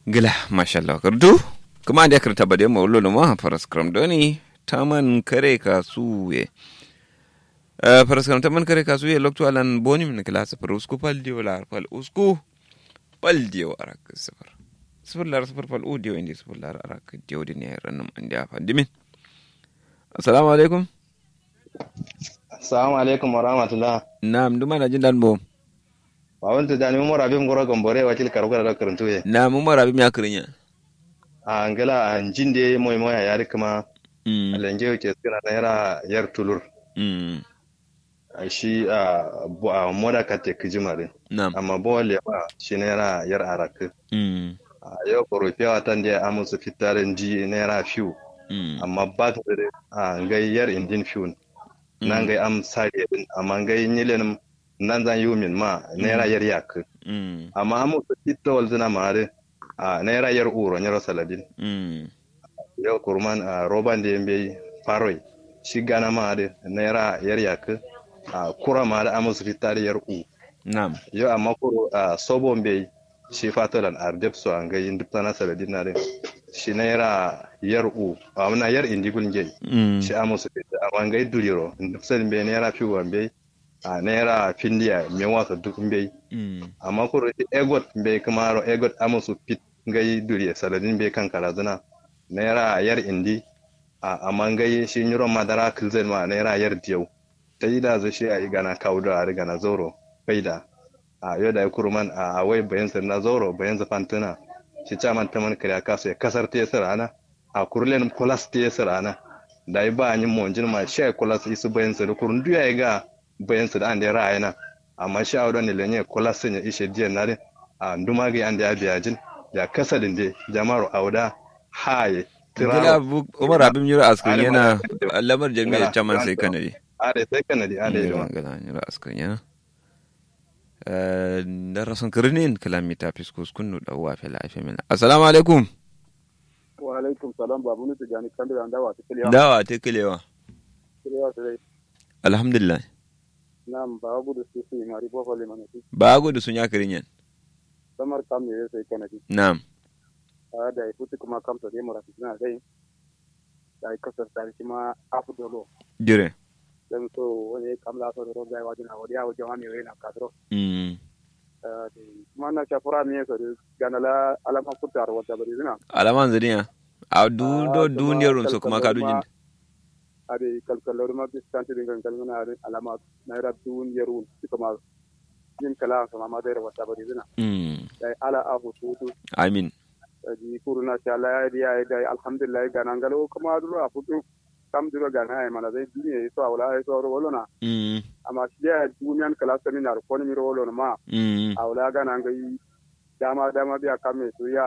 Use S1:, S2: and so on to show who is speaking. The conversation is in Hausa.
S1: gila mashallah kardu kuma da karta bade ma ullo ma faras kram doni taman kare kasuye Uh, faras kram taman kare kasuye lokto alan boni min klasa par usku pal dio lar pal usku pal dio arak sifar sifar lar sifar pal u dio indi sifar lar arak dio din ya ranum andi afa dimin assalamu alaikum
S2: assalamu alaikum wa rahmatullah
S1: na'am duma na jin dan bom
S2: Wawan tu dani umar abim goro gombore wakil karuga da karantu ye.
S1: na mu mara bi mi akrinya
S2: A angela a jinde moy moy a yari kuma
S1: mm
S2: alenge ke sina na yara yar tulur.
S1: mm
S2: A shi a bo- a moda kate kijimare.
S1: na'am
S2: Amma bo le ba shi na yara yar arak.
S1: mm
S2: A yau koro fiya tan da amusu fitaren di na yara fiu.
S1: mm
S2: Amma ba ta da a ngai yar indin fiu. Nan ngai am sare din amma ngai nyilen nan zan yumin ma na yara yar yak.
S1: mm
S2: Amma amusu fitawal zina mare a na yara yar uro nyaro saladin.
S1: mm
S2: yau kurman a roban da yambe faroi shi gana ma da naira yar yak a kura ma da amusu fita da yar u
S1: na'am
S2: yau amma kuro a sobon bai shi fatalan ardep so an ga yin dukta na saladin na da shi naira yar u a muna yar indigul ngai
S1: mm
S2: shi amusu fita amma ngai duliro dukta bai naira fi wan bai a naira findiya me wasa duk bai
S1: mm
S2: amma kuro shi egot bai kamaro egot amusu fit ngai duriya saladin bai kan karazana naira yar indi a amma ngai shi nyuro madara kilzen ma naira yar diyau ta yi da zo shi a yi gana kaudo a riga na zoro faida a yau da ya kurman a wai bayan sa na zoro bayan sa fantuna shi caman ta man kariya kasu ya kasar ta yasa rana a kurlen kulas ta yasa rana da yi ba a yin monjin ma shi a kulas isu bayan sa da kurun duya ya ga bayan sa da an da ya ra'ayi na amma shi a wadon ne lenye kulas sun ya ishe diyan na din a nduma ga an da ya biya jin da kasadin da jama'ar auda haye
S1: Gila bu Umar Abim Yura Askan yana lamar jami'ar caman sai kanadi.
S2: Ade sai kanadi ade
S1: Gila
S2: yi
S1: gila Yura Askan yana. Da rasan kirnin kalamita fiskus kunnu da uwa fela aife mina. Assalamu alaikum.
S3: wa alaikum salam babu nutu jani kan da dawa ta kiliya
S1: Dawa ta kilewa.
S3: kiliya ta dai
S1: Alhamdulillah.
S3: nam ba gudu su su mari bo fole mana ti
S1: Ba gudu sun ya kirinyan.
S3: samar kam ne sai kana ti
S1: Na'am.
S3: a da futi kuma kam to dai mura fitina dai da kasar ta kuma afu dolo
S1: Dire.
S3: dan so wani kam la so ro da wajina wadi ya wajen wani yana kadro
S1: Mm.
S3: kuma na shafura ne so ganala alama kutar wata bari zina
S1: Alaman zaniya. A du do
S3: Ah,
S1: duniyar
S3: kuma
S1: rumsu kuma ka
S3: kalkalor
S1: dujin.
S3: ma- ade kalkalor ma biskanti din kalmana ade alama na ra dun yarun kuma yin kala sama ma da wata bari zina
S1: Mm.
S3: dai ala afu tutu
S1: Amin.
S3: di kuruna sha Allah ya diya da alhamdulillah ga nan galo kuma duro a futu kam duro ga na mana dai duniya so awla ya so ro wolona
S1: Mm.
S3: amma shi ya duniyan kala seminar ko ni ro wolona ma
S1: Mm.
S3: awla ga nan ga dama dama biya kame to ya